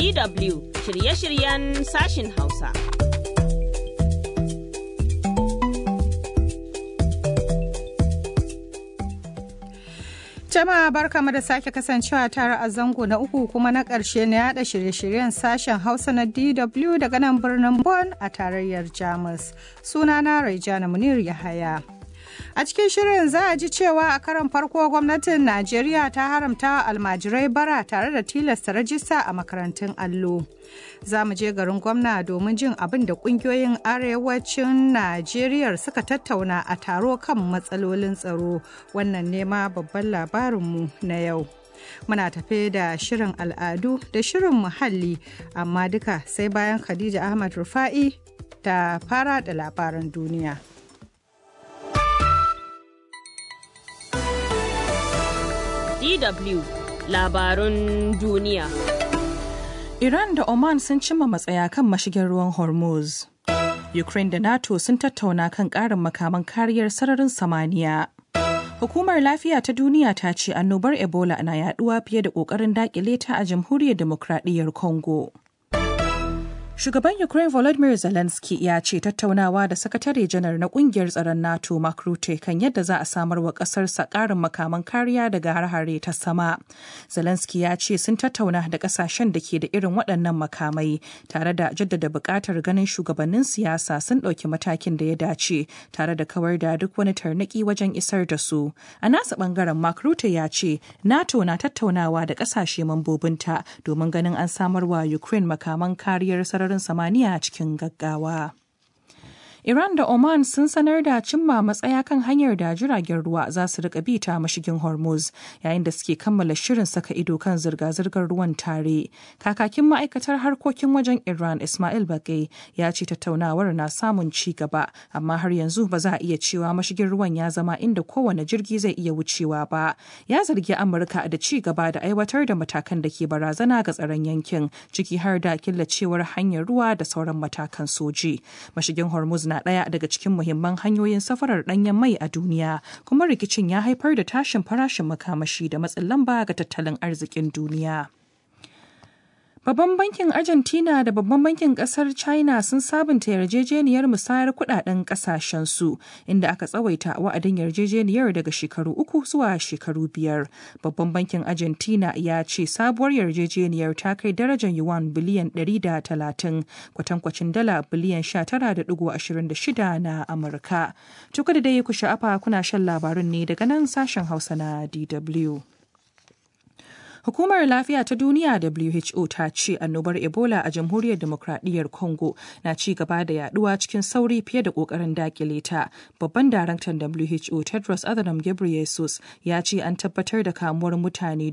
DW shirye-shiryen sashin Hausa. Jama'a barkamu da sake kasancewa tare a zango na uku kuma na ƙarshe na yada shirye-shiryen sashen Hausa na DW daga nan birnin Bonn a tarayyar Jamus. Sunana Raijana Munir Yahaya. A cikin shirin za a ji cewa a karon farko gwamnatin Najeriya ta haramta almajirai bara tare da tilasta rajista a makarantun allo. Za mu je garin gwamna domin jin abin da kungiyoyin arewacin Najeriya suka tattauna a taro kan matsalolin tsaro. Wannan nema babban labarinmu na yau. Muna tafe da shirin al'adu da shirin muhalli, amma duka sai bayan Khadija Ahmad Rufa'i ta fara da labaran duniya. DW labarun duniya. Iran da Oman sun cimma matsaya kan mashigin ruwan Hormuz. Ukraine da NATO sun tattauna kan ƙarin makaman kariyar sararin samaniya. Hukumar Lafiya ta Duniya ta ce annobar Ebola na yaduwa fiye da ƙoƙarin daƙile ta a Jamhuriyar Demokradiyyar Congo. Shugaban Ukraine Volodymyr Zelensky ya ce tattaunawa da sakatare janar na kungiyar tsaron NATO Mark Rutte kan yadda za a samar wa ƙasarsa ƙarin makaman kariya daga har-hare ta sama. Zelensky ya ce sun tattauna da ƙasashen da ke da irin waɗannan makamai tare da jaddada buƙatar ganin shugabannin siyasa sun ɗauki matakin da ya dace tare da kawar da duk wani tarnaki wajen isar da su. A nasa ɓangaren Mark Rutte ya ce NATO na tattaunawa da ƙasashe mambobinta domin ganin an samar wa Ukraine makaman kariyar sararin sararin samaniya cikin gaggawa. Iran da Oman sun sanar da cimma matsaya kan hanyar da jiragen ruwa za su rika bi ta mashigin Hormuz yayin da suke kammala shirin saka ido kan zirga-zirgar ruwan tare. Kakakin ma'aikatar harkokin wajen Iran Ismail Bagai ya ce tattaunawar na samun ci gaba amma har yanzu ba za a iya cewa mashigin ruwan ya zama inda kowane jirgi zai iya wucewa ba. Ya zargi Amurka da ci gaba da aiwatar da matakan da ke barazana ga tsaron yankin ciki har da killacewar hanyar ruwa da sauran matakan soji. Mashigin Hormuz na ɗaya daga cikin muhimman hanyoyin safarar ɗanyen mai a duniya kuma rikicin ya haifar da tashin farashin makamashi da matsin lamba ga tattalin arzikin duniya. Babban bankin Argentina da babban bankin kasar China sun sabunta yarjejeniyar musayar kudaden kasashensu inda aka tsawaita wa'adin yarjejeniyar daga shekaru uku zuwa shekaru biyar. Babban bankin Argentina ya ce sabuwar yarjejeniyar ta kai darajar yuan biliyan 130 kwatankwacin dala biliyan 19.26 na Amurka. Tuka da dai ku sha'afa kuna shan labarun ne daga nan sashen Hausa na DW. Hukumar Lafiya ta Duniya WHO ta ce annobar Ebola a Jamhuriyar Demokradiyyar Congo na ci gaba da yaduwa cikin sauri fiye da kokarin dakile ta. Babban daraktan WHO Tedros Adhanom Ghebreyesus ya ce an tabbatar da kamuwar mutane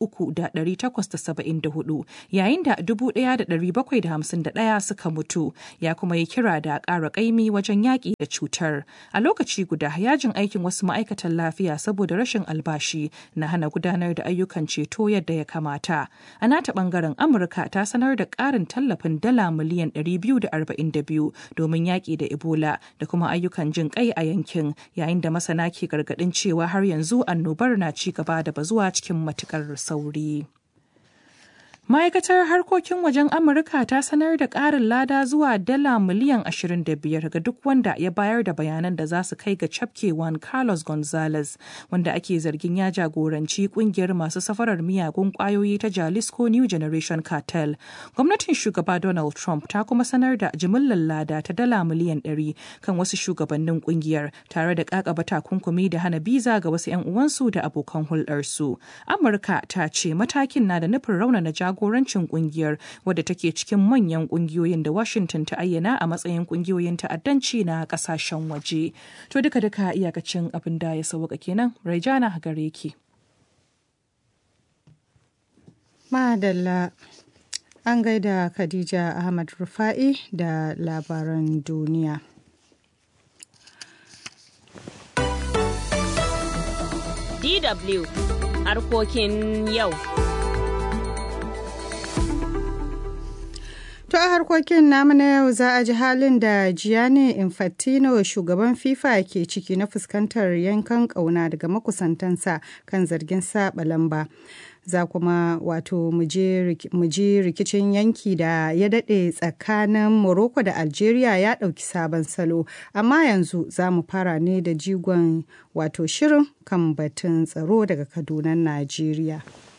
3,874 yayin da 1,751 suka mutu. Ya kuma yi kira da ƙara ƙaimi wajen yaƙi da cutar. A lokaci guda yajin aikin wasu ma'aikatan lafiya saboda rashin albashi na hana gudanar da ayyukan ceto yadda ya kamata. A nata bangaren Amurka ta sanar da ƙarin tallafin dala miliyan 242 domin yaƙi da Ebola da kuma ayyukan jin kai a yankin yayin da masana ke gargaɗin cewa har yanzu annobar na ci gaba da bazuwa cikin matukar sauri. Ma'aikatar harkokin wajen Amurka ta sanar da ƙarin lada zuwa dala miliyan 25 ga duk wanda ya bayar da bayanan da za su kai ga cafkewan Carlos Gonzalez, wanda ake zargin ya jagoranci kungiyar masu safarar miyagun ƙwayoyi ta Jalisco New Generation Cartel. Gwamnatin shugaba Donald Trump ta kuma sanar da jimillar lada ta dala miliyan 100 kan wasu shugabannin kungiyar tare da ƙaƙaba takunkumi da hana biza ga wasu 'yan uwansu da abokan hulɗarsu. Amurka ta ce matakin na da nufin raunana jagoranci jagorancin kungiyar wadda take cikin manyan kungiyoyin da Washington ta ayyana a matsayin kungiyoyin ta'addanci na kasashen waje. To duka duka iyakacin abin da ya sauka kenan Raijana gare ki. Madalla an gaida Khadija Ahmad Rufa'i da labaran duniya. DW harkokin yau. To a harkokin namu na yau za a ji halin da Gianni Infantino shugaban FIFA ke ciki na fuskantar yankan ƙauna daga makusantansa kan zargin saba lamba. za kuma wato mu ji rikicin yanki da ya daɗe tsakanin Morocco da Algeria ya ɗauki sabon salo. Amma yanzu za mu fara ne da jigon wato shirin kan batun tsaro daga Kaduna, Najeriya.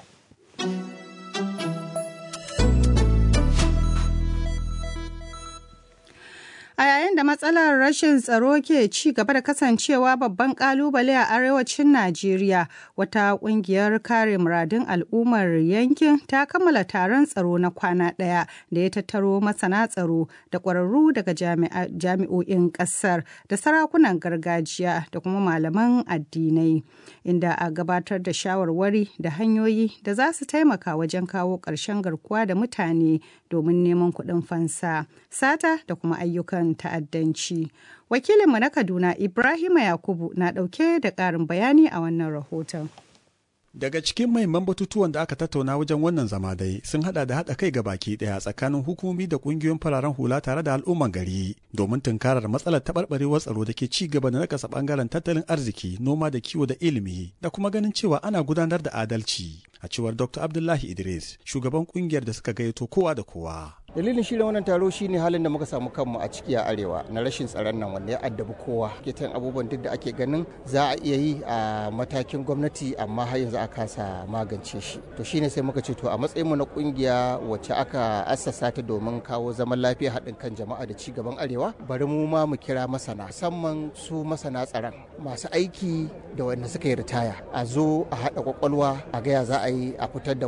A yayin da matsalar rashin tsaro ke ci gaba da kasancewa babban kalubale a arewacin Najeriya, wata kungiyar kare muradun al'ummar yankin ta kammala taron tsaro na kwana ɗaya da ya tattaro masana tsaro da ƙwararru daga jami'o'in ƙasar da sarakunan gargajiya da kuma malaman addinai, inda a gabatar da shawarwari da hanyoyi da za su taimaka wajen kawo ƙarshen garkuwa da mutane domin neman kuɗin fansa, sata da kuma ayyukan ta'addanci. Wakilinmu na Kaduna Ibrahima Yakubu na ɗauke da ƙarin bayani a wannan rahoton. Daga cikin mahimman batutuwan da aka tattauna wajen wannan zama dai sun hada da haɗa kai ga baki ɗaya tsakanin hukumomi da ƙungiyoyin fararen hula tare da al'umman gari domin tunkarar matsalar taɓarɓarewar tsaro da ke ci gaba da nakasa ɓangaren tattalin arziki, noma da kiwo da ilimi da kuma ganin cewa ana gudanar da adalci. A cewar Dr. Abdullahi Idris, shugaban ƙungiyar da suka gayyato kowa da kowa. dalilin shirin wannan taro shine halin da muka samu kanmu a ciki a arewa na rashin tsaron nan wanda ya addabi kowa ketan abubuwan duk da ake ganin za a iya yi a matakin gwamnati amma har yanzu a kasa magance shi to shine sai muka ce to a matsayinmu na kungiya wacce aka assasa ta domin kawo zaman lafiya haɗin kan jama'a da ci gaban arewa bari mu ma mu kira masana musamman su masana tsaron masu aiki da wanda suka yi ritaya a zo a haɗa kwakwalwa a gaya za a yi a fitar da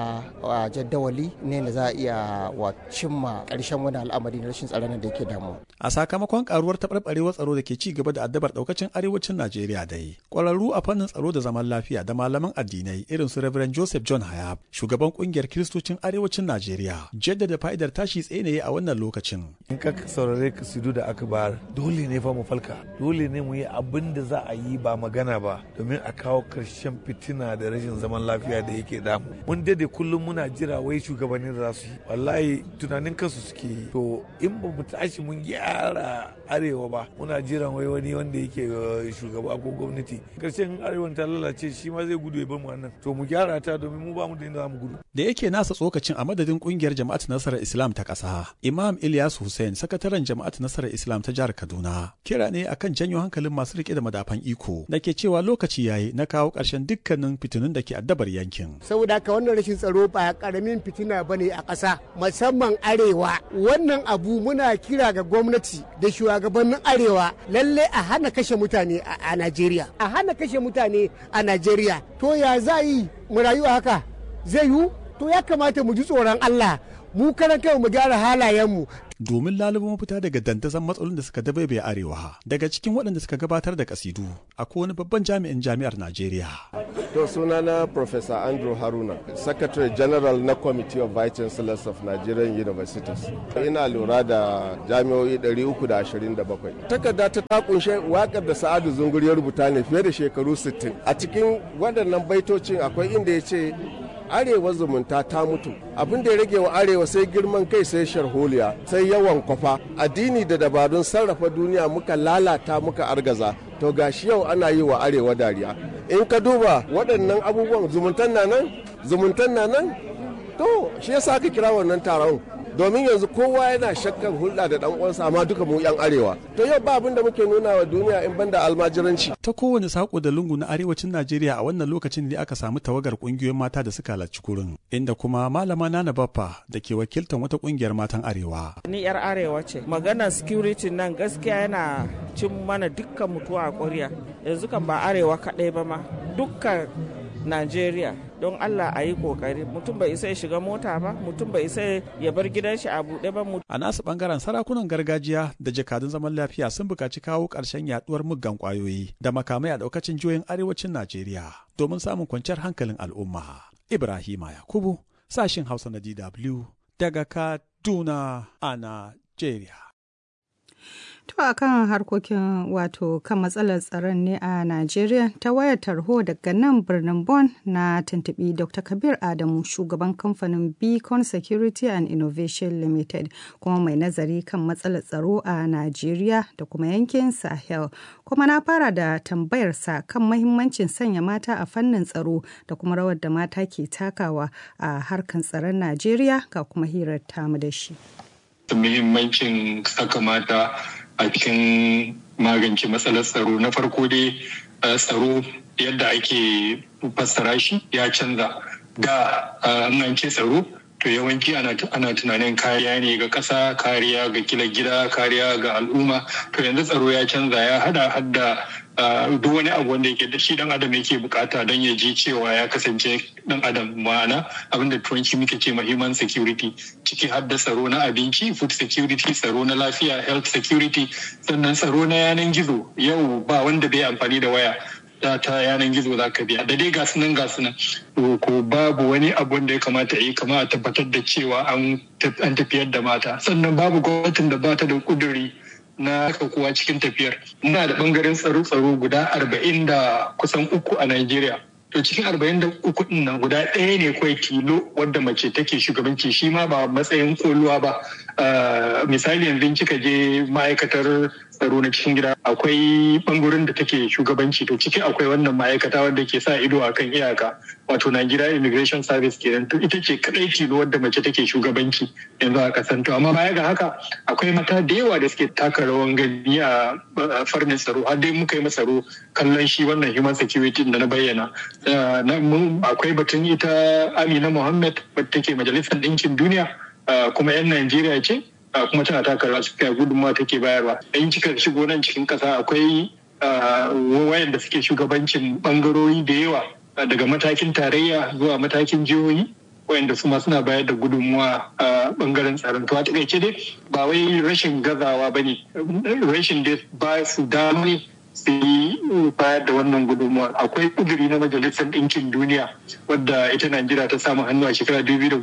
wata jaddawali ne da za a iya cimma ƙarshen wani al'amari na rashin tsaron da yake damu. A sakamakon karuwar taɓarɓarewar tsaro da ke ci gaba da addabar ɗaukacin arewacin Najeriya dai, ƙwararru a fannin tsaro da zaman lafiya da malaman addinai irin su Reverend Joseph John Hayab, shugaban ƙungiyar Kiristocin arewacin Najeriya, jaddada fa'idar tashi tsaye ne a wannan lokacin. In ka saurare kasidu da aka bayar, dole ne fa mu falka, dole ne mu yi abin da za a yi ba magana ba domin a kawo ƙarshen fitina da rashin zaman lafiya da yake damu. Mun dade kullum muna jira wai shugabannin da za su yi. Wallahi tunanin kansu suke yi to in ba mu tashi mun gyara arewa ba muna jiran wai wani wanda yake shugaba ko gwamnati karshen arewan ta lalace shi ma zai gudu ya bar mu nan to mu gyara ta domin mu ba mu da inda za mu gudu da yake nasa tsokacin a madadin kungiyar jama'at nasarar islam ta ƙasa imam ilyas hussein sakataren jama'at nasarar islam ta jihar kaduna kira ne akan janyo hankalin masu rike da madafan iko da ke cewa lokaci yayi na kawo ƙarshen dukkanin fitinun da ke addabar yankin saboda haka wannan rashin tsaro ba karamin fitina bane a ƙasa musamman arewa wannan abu muna kira ga gwamnati da shugabannin arewa lalle a hana kashe mutane a Najeriya a hana kashe mutane a Najeriya to ya za yi mu rayu haka zai yiwu to ya kamata mu ji tsoron Allah mu karan kai mu gyara halayenmu domin lalubo mafita daga dandazon matsalolin da suka dabaibaye arewa daga cikin waɗanda suka gabatar da kasidu akwai wani babban jami'in jami'ar najeriya to sunana professor andrew haruna secretary general na committee of vice chancellors of nigerian universities ina lura da jami'o'i 327 takarda ta ta kunshe wakar da sa'adu zungur ya rubuta ne fiye da shekaru 60 a cikin waɗannan baitocin akwai inda ya ce arewa zumunta ta mutu abin da ya rage wa arewa sai girman kai sai sharholiya sai yawan kwafa addini da dabarun sarrafa duniya muka lalata muka argaza to gashi yau ana yi wa arewa dariya in ka duba waɗannan abubuwan zumuntan na nan zumuntan na nan to shi yasa aka kira wannan taron domin yanzu kowa yana shakkan hulɗa da ɗan uwansa amma duka mu yan arewa to yau ba abin da muke nuna wa duniya in banda almajiranci ta kowane sako da lungu na arewacin Najeriya a wannan lokacin da aka samu tawagar kungiyoyin mata da suka halarci kurin inda kuma malama Nana Baffa da ke wakiltar wata kungiyar matan arewa ni yar arewa ce magana security nan gaskiya yana cin mana dukkan mutuwa a ƙwarya yanzu kan ba arewa kaɗai ba ma dukkan Najeriya don Allah a yi kokari mutum bai isa ya shiga mota ba mutum bai isa ya bar gidan shi a buɗe ba a nasu bangaren sarakunan gargajiya da jakadun zaman lafiya sun buƙaci kawo ƙarshen yaduwar muggan ƙwayoyi da makamai a ɗaukacin jihohin arewacin Najeriya domin samun kwanciyar hankalin al'umma Ibrahima Yakubu sashin Hausa na DW daga Kaduna a Najeriya To a kan harkokin wato kan matsalar tsaron ne a Najeriya ta wayar tarho daga nan birnin Bon na tuntubi Dr. Kabir Adamu shugaban kamfanin Beacon Security and Innovation Limited kuma mai nazari kan matsalar tsaro a Najeriya da kuma yankin Sahel. Kuma na fara da tambayarsa kan mahimmancin sanya mata a fannin tsaro da kuma rawar da mata ke takawa a harkan tsaron Najeriya ga kuma hirar tamu da shi. Muhimmancin saka mata a cikin magance matsalar tsaro na farko dai tsaro yadda ake fassara shi ya canza da an ce tsaro to yawanci ana tunanin kariya ne ga ƙasa kariya ga kila gida kariya ga al'umma to yanzu tsaro ya canza ya hada hadda duk wani abu wanda yake da shi dan adam yake bukata don ya ji cewa ya kasance dan adam ma'ana abinda turanci muke ce ma human security ciki har da tsaro na abinci food security tsaro na lafiya health security sannan tsaro na yanan gizo yau ba wanda bai amfani da waya ta ta yanan gizo za ka biya da dai gasu nan gasu nan ko babu wani abu wanda ya kamata a yi kama a tabbatar da cewa an tafiyar da mata sannan babu gwamnatin da ba ta da kuduri na kowa cikin tafiyar muna da bangaren tsaro-tsaro guda arba'in da kusan uku a Najeriya. To cikin arba'in da uku din nan guda ɗaya ne kawai tilo wadda mace take shugabanci shi ma ba matsayin koluwa ba. Misali yanzu kika je ma'aikatar tsaro na cikin gida akwai bangaren da take shugabanci to ciki akwai wannan ma'aikata wadda ke sa ido akan iyaka wato Nigeria Immigration Service kenan to ita ce kadai tilo wadda mace take shugabanci yanzu a kasan to amma baya ga haka akwai mata da yawa da suke taka rawan gani a farnin tsaro har dai muka yi tsaro kallon shi wannan human security da na bayyana akwai batun ita Amina Muhammad wadda take majalisar ɗinkin duniya kuma 'yan Najeriya ce kuma tana taka rawa suka gudunmawa take bayarwa in kika shigo nan cikin kasa akwai wayanda suke shugabancin bangarori da yawa daga matakin tarayya zuwa matakin jihohi wayanda su ma suna bayar da gudunmuwa a bangaren tsaron to a takaice dai ba wai rashin gazawa ba ne rashin da ba su dama su yi bayar da wannan gudunmuwa akwai kuduri na majalisar ɗinkin duniya wadda ita najeriya ta samu hannu a shekara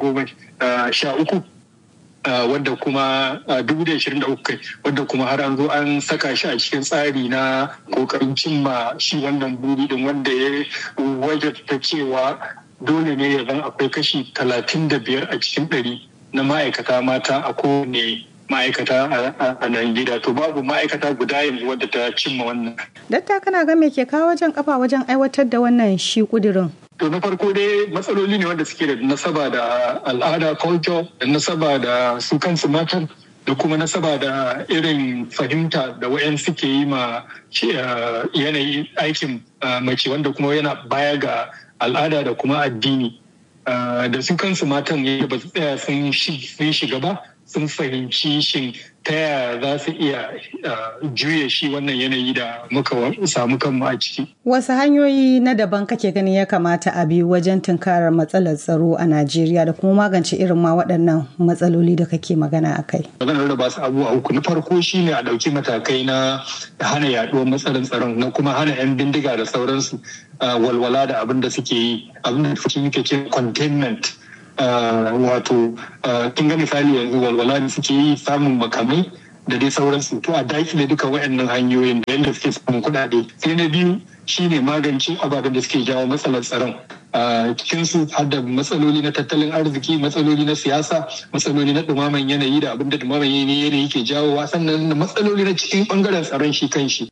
2013 wadda kuma 2023 wadda kuma har an zo an saka shi a cikin tsari na kokarin cimma shi wannan buri din wanda ya wajata cewa dole ne ya zan akwai kashi 35 a cikin ɗari na ma'aikata mata a kowane ma'aikata a Najeriya to babu ma'aikata guda yanzu wadda ta cimma wannan. Datta kana ga me ke kawo wajen kafa wajen aiwatar da wannan shi kudirin? To na farko dai matsaloli ne wanda suke da nasaba da al'ada culture da nasaba da su kansu matan da kuma nasaba da irin fahimta da wayan suke yi ma yanayin aikin mace wanda kuma yana baya ga al'ada da kuma addini da su kansu matan yadda ba su tsaya sun shiga ba sun fahimci shin ta yaya za su iya juya shi wannan yanayi da muka samu kanmu a ciki. Wasu hanyoyi na daban kake ganin ya kamata a bi wajen tunkarar matsalar tsaro a Najeriya da kuma magance irin ma waɗannan matsaloli da kake magana a kai. Maganar da ba su abubuwa uku na farko shi ne a ɗauki matakai na hana yaɗuwar matsalar tsaron na kuma hana 'yan bindiga da sauransu walwala da abin da suke yi abin da muke ce containment. wato kin ga misali yanzu walwala da suke yi samun makamai da dai sauransu to a dakile duka waɗannan hanyoyin da yadda suke samun kuɗaɗe sai na biyu shine magance ababen da suke jawo matsalar tsaron cikin su har da matsaloli na tattalin arziki matsaloli na siyasa matsaloli na dumaman yanayi da abin da dumaman yanayi ke jawowa sannan matsaloli na cikin bangaren tsaron shi kan shi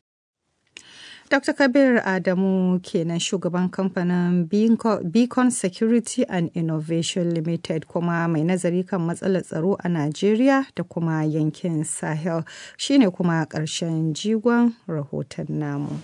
Dr. Kabir Adamu kenan shugaban kamfanin Beacon Security and Innovation Limited kuma mai nazari kan matsalar tsaro a Najeriya da kuma yankin Sahel shine kuma ƙarshen jigon rahoton namu.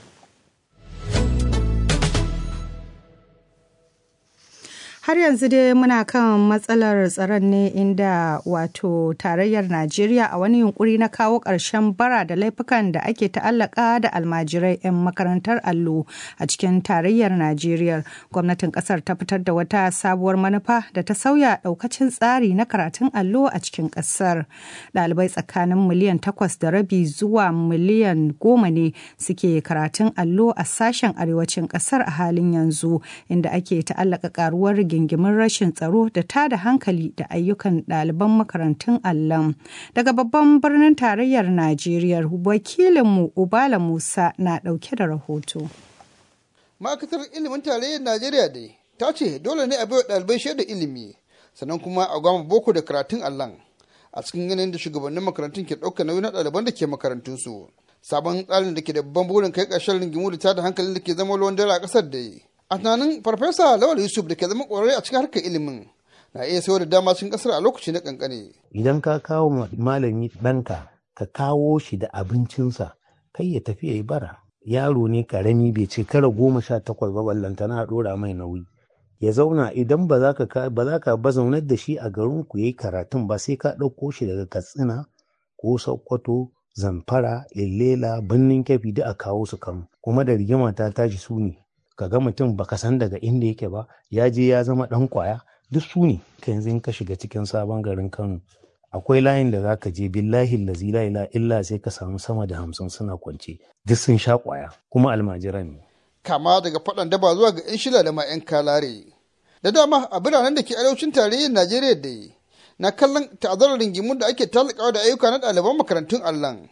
har yanzu dai muna kan matsalar tsaron ne inda wato tarayyar najeriya a wani yunkuri na kawo ƙarshen bara da laifukan da ake ta'allaka da almajirai 'yan makarantar allo a cikin tarayyar najeriya gwamnatin ƙasar ta fitar da wata sabuwar manufa da ta sauya ɗaukacin tsari na karatun allo a cikin ƙasar ɗalibai tsakanin miliyan takwas da rabi zuwa miliyan goma ne suke karatun allo a sashen arewacin ƙasar a halin yanzu inda ake ta'allaka ƙaruwar rigingimin rashin tsaro da tada hankali da ayyukan ɗaliban makarantun allon daga babban birnin tarayyar najeriya wakilinmu ubala musa na ɗauke da rahoto ma'aikatar ilimin tarayyar najeriya dai ta ce dole ne a baiwa ɗalibai shaidar ilimi sannan kuma a gwamma boko da karatun allon a cikin yanayin da shugabannin makarantun ke ɗaukar nauyi na ɗaliban da ke makarantunsu sabon tsarin da ke da babban burin kai ƙarshen rigimu da tada hankalin da ke zama ruwan dare a ƙasar da a tunanin farfesa lawal yusuf da ke zama ƙwararre a cikin harkar ilimin na iya sayar da dama cikin ƙasar a lokaci na ƙanƙane. idan ka kawo malami ɗanka ka kawo shi da abincinsa kai ya tafi ya yi bara yaro ne karami bai ce kara goma sha takwas ba ballantana a ɗora mai nauyi ya zauna idan ba za ka ba za ka bazaunar da shi a garin ku yayi karatun ba sai ka ɗauko shi daga katsina ko sokoto zamfara illela birnin kyafi duk a kawo su kano kuma da rigima ta tashi su ne ka ga mutum baka san daga inda yake ba ya je ya zama ɗan kwaya duk su ne ka yanzu in ka shiga cikin sabon garin kano akwai layin da za ka je billahi lazi la ila illa sai ka samu sama da hamsin suna kwance duk sun sha kwaya kuma almajiran ne kama daga faɗan daba zuwa ga 'yan shila da ma 'yan kalare da dama a biranen da ke arewacin tarayyar najeriya da na kallon ta'azarar ringimun da ake talakawa da ayyuka na ɗaliban makarantun allon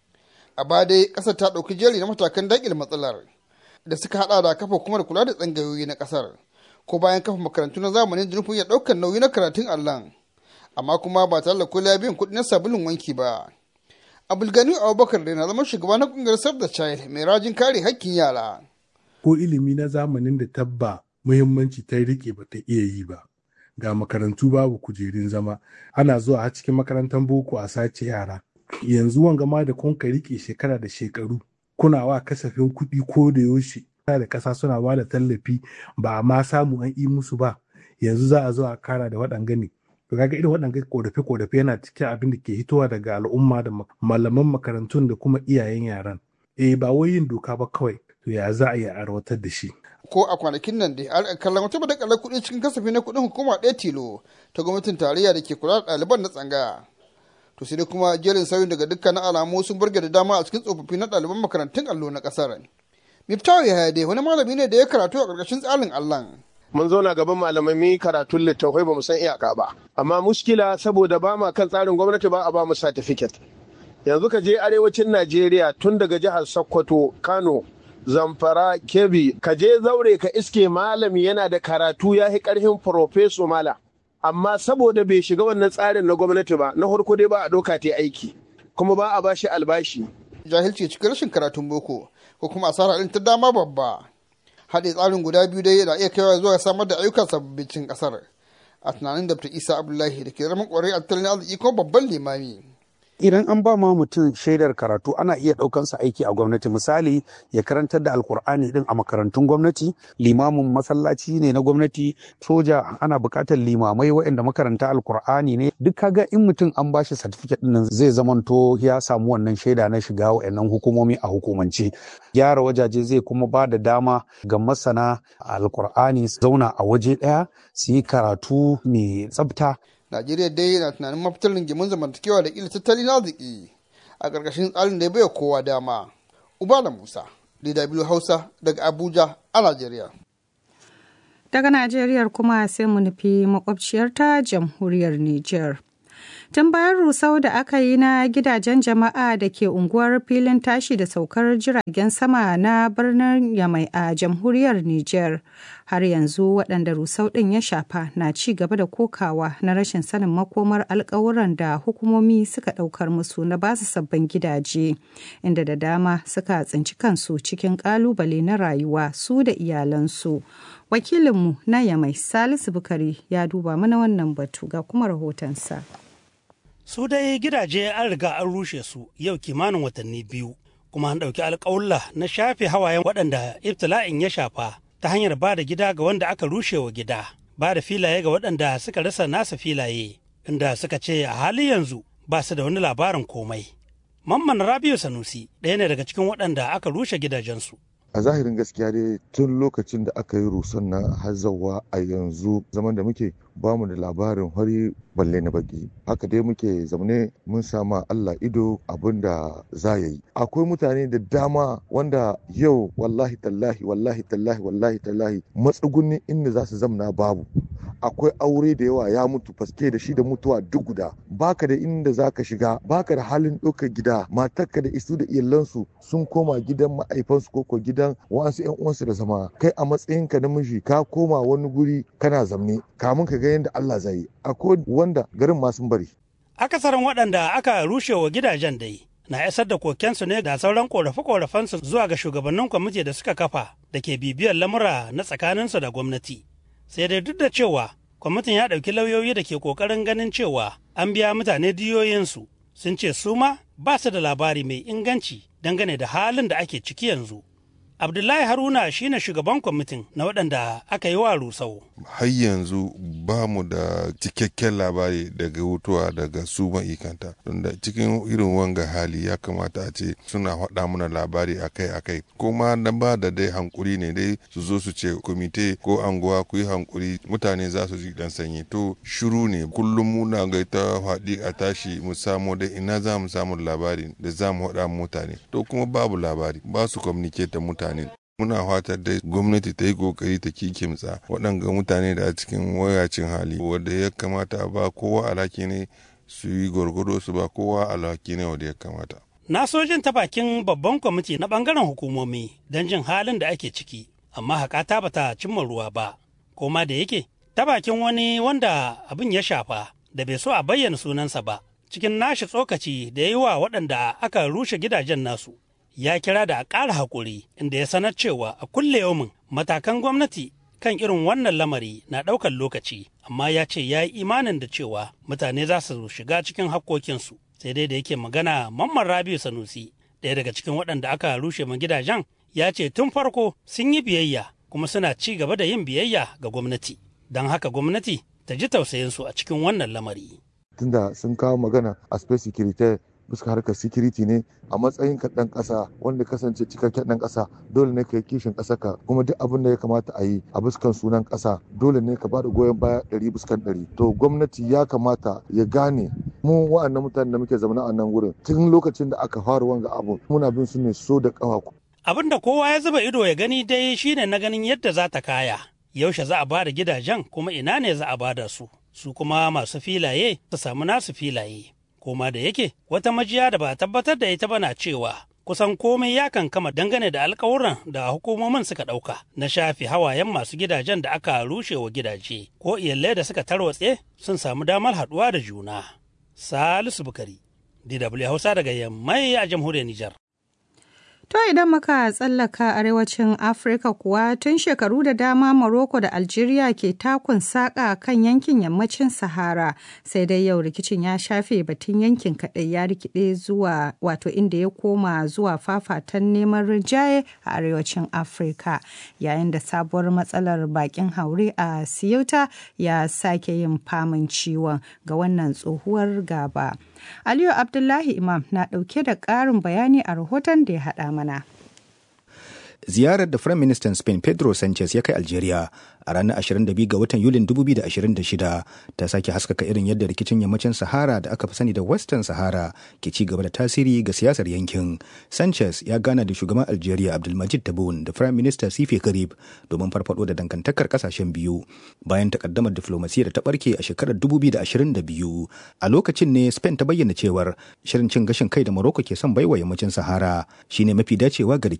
a baya dai ƙasar ta ɗauki jeri na matakan daƙile matsalar da suka haɗa da kafa kuma da kula da tsangayoyi na ƙasar ko bayan kafa makarantu na zamanin da nufin ya ɗaukar nauyi na karatun allon amma kuma ba tare da kula biyan kuɗi na sabulun wanki ba abulgani abubakar da na zama shugaba na ƙungiyar save the child mai rajin kare hakkin yara ko ilimi na zamanin da tabba muhimmanci ta rike ba ta iya yi ba ga makarantu babu kujerun zama ana zuwa a cikin makarantar boko a sace yara yanzu wanga ma da kun ka rike shekara da shekaru kuna wa kasafin kuɗi ko da yaushe da ƙasa suna ba da tallafi ba a ma samu an yi musu ba yanzu za a zo a kara da waɗanga ne to kaga irin waɗanga korafe korafe yana cikin abin da ke hitowa daga al'umma da malaman makarantun da kuma iyayen yaran eh ba wai yin doka ba kawai to ya za a yi arwatar da shi ko a kwanakin nan dai an kallon wata badakalar kuɗi cikin kasafi na kuɗin hukuma ɗaya tilo ta gwamnatin tarayya da ke kula da ɗaliban na tsangaya to sai dai kuma jerin sauyin daga dukkanin alamu sun burge da dama a cikin tsofaffi na ɗaliban makarantun allo na ƙasar miftawu ya dai wani malami ne da ya karatu a ƙarƙashin tsarin allon mun zauna gaban malamai mun yi karatun littattafai ba mu san iyaka ba amma muskila saboda ba ma kan tsarin gwamnati ba a ba mu certificate yanzu ka je arewacin najeriya tun daga jihar sokoto kano zamfara kebi ka je zaure ka iske malami yana da karatu ya yi karhin profeso mala amma saboda bai shiga wannan tsarin na gwamnati ba na farko dai ba a ɗauka ta aiki kuma ba a ba shi albashi jahilci cikin rashin karatun boko ko kuma asara ɗin ta dama babba haɗe tsarin guda biyu dai yana iya kaiwa zuwa samar da ayyukan sababbin ƙasar a tunanin da isa abdullahi da ke zama ƙwarai a tattalin arziki kuma babban limami idan an ba ma mutum shaidar karatu ana iya ɗaukansa aiki a gwamnati misali ya karantar da alkur'ani din a makarantun gwamnati limamin masallaci ne na gwamnati soja ana buƙatar limamai waɗanda makaranta alkur'ani ne duk kaga in mutum an ba shi certificate din zai zamanto ya samu wannan shaida na shiga waɗannan hukumomi a hukumance gyara wajaje zai kuma ba da dama ga masana alkur'ani zauna a waje ɗaya su yi karatu mai tsafta Najeriya dai na tunanin mafitar rigimin zamantakewa da ila tattalin arziki a ƙarƙashin tsarin da ya bai kowa dama. Ubala Musa, DW Hausa daga Abuja a Najeriya. Daga Najeriya kuma sai mu nufi makwabciyarta jamhuriyar Nijar. Tun bayan rusau da aka yi na gidajen jama'a da ke unguwar filin tashi da saukar jiragen sama na birnin Yamai a jamhuriyar Nijar, har yanzu waɗanda rusau ɗin ya shafa na ci gaba da kokawa na rashin sanin makomar alkawuran da hukumomi suka ɗaukar musu na basu sabbin gidaje, inda da dama suka tsinci kansu cikin ƙalubale na rayuwa su da iyalansu. Wakilinmu na Yamai Salisu Bukari ya duba mana wannan batu ga kuma rahotonsa. su dai gidaje an riga an rushe su yau kimanin watanni biyu kuma an ɗauki alƙawulla na shafe hawayen waɗanda ibtila'in ya shafa ta hanyar ba da gida ga wanda aka rushe wa gida ba da filaye ga waɗanda suka rasa nasa filaye inda suka ce a hali yanzu ba su da wani labarin komai mamman rabiu sanusi ɗaya ne daga cikin waɗanda aka rushe gidajensu a zahirin gaskiya dai tun lokacin da aka yi ruson na hazawa a yanzu zaman da muke ba mu da labarin hari balle na baki haka dai muke zaune mun sama Allah ido abin da za ya yi akwai mutane da dama wanda yau wallahi tallahi wallahi tallahi wallahi tallahi matsugunin inda za su zamna babu akwai aure da yawa ya mutu faske da shi da mutuwa duk guda baka da inda zaka shiga baka da halin ɗaukar gida matarka da isu da iyalansu sun koma gidan ma'aifansu ko ko gidan wasu yan uwansu da zama kai a matsayinka na miji ka koma wani guri kana zamne kamun ka ga yadda Allah zai yi akwai wanda garin ma sun bari akasarin waɗanda aka rushe wa gidajen dai na isar da kokensu ne da sauran korafe-korafensu zuwa ga shugabannin kwamiti da suka kafa da ke bibiyar lamura na tsakaninsu da gwamnati sai dai duk da cewa kwamitin ya ɗauki lauyoyi da ke ƙoƙarin ganin cewa an biya mutane diyoyinsu sun ce su ma ba su da labari mai inganci dangane da halin da ake ciki yanzu Abdullahi Haruna shine shugaban kwamitin na waɗanda aka yi wa rusau. Har yanzu ba mu da cikakken labari daga hutuwa daga su ma'ikanta. Tunda cikin irin wanga hali ya kamata a ce suna faɗa mana labari akai-akai. Kuma na ba da dai hankuri ne dai su zo su ce komite ko anguwa ku yi hankuri mutane za su ji dan sanyi. To shiru ne kullum muna ga ta faɗi a tashi mu samu dai ina za mu samu labari da za mu faɗa mutane. To kuma babu labari ba su communicate da mutane. mutane muna fatar dai gwamnati ta yi kokari ta kikimtsa waɗanga mutane da a cikin wayacin hali wanda ya kamata a ba kowa alhaki ne su yi gwargwado su ba kowa alhaki ne wanda ya kamata na sojin ta bakin babban kwamiti na bangaren hukumomi don jin halin da ake ciki amma haƙata ba ta cimma ruwa ba koma da yake ta bakin wani wanda abin ya shafa da bai so a bayyana sunansa ba cikin nashi tsokaci da ya yi wa waɗanda aka rushe gidajen nasu ya kira da a ƙara haƙuri inda ya sanar cewa a kulle yaumin matakan gwamnati kan irin wannan lamari na ɗaukar lokaci amma ya ce ya yi imanin da cewa mutane za su shiga cikin hakkokinsu sai dai da yake magana mamman rabiu sanusi ɗaya daga cikin waɗanda aka rushe ma gidajen ya ce tun farko sun yi biyayya kuma suna ci gaba da yin biyayya ga gwamnati don haka gwamnati ta ji tausayinsu a cikin wannan lamari. tunda sun kawo magana a space security bisa harkar security ne a matsayin ka dan kasa wanda kasance cikakken dan kasa dole ne ka yi kishin kasa ka kuma duk abin da ya kamata a yi a buskan sunan kasa dole ne ka bada goyon baya ɗari buskan ɗari to gwamnati ya kamata ya gane mu wa'annan mutanen da muke zama a nan wurin tun lokacin da aka fara wanga abu muna bin su ne so da kawa abin da kowa ya zuba ido ya gani dai shine na ganin yadda za ta kaya yaushe za a bada gidajen kuma ina ne za a bada su su kuma masu filaye su samu nasu filaye koma da yake wata majiya da ba a tabbatar da ita bana cewa kusan komai ya kankama dangane da alkawuran da hukumomin suka ɗauka na shafi hawayen masu gidajen da aka rushe wa gidaje ko iyalai da suka tarwatse sun samu damar haɗuwa da juna. Salisu Bukari, DW Hausa daga Yammai a jamhuriyar Nijar. To idan muka tsallaka arewacin Afirka kuwa tun shekaru da dama Morocco da Algeria ke takun saƙa kan yankin yammacin Sahara sai dai yau rikicin ya shafe batun yankin kaɗai ya rikide zuwa wato inda ya koma zuwa fafatan neman rinjaye a arewacin Afirka yayin da sabuwar matsalar bakin haure a Ceuta ya sake yin famin ciwon ga wannan tsohuwar gaba. Aliyu Abdullahi Imam na ɗauke da ƙarin bayani a rahoton da ya haɗa mana. ziyarar da Firayim Ministan Spain Pedro Sanchez ya kai Algeria a ranar 22 ga watan Yulin 2026 ta sake haskaka irin yadda rikicin yammacin Sahara da aka fi sani da Western Sahara ke ci gaba da tasiri ga siyasar yankin. Sanchez ya gana da shugaban Algeria Abdulmajid Tabboune da Firayim Minista Sifi Karib domin farfado da dangantakar kasashen biyu bayan takaddamar diflomasiyya da ta barke a shekarar 2022. A lokacin ne Spain ta bayyana cewar shirin cin gashin kai da Morocco ke son baiwa yammacin Sahara shine mafi dacewa ga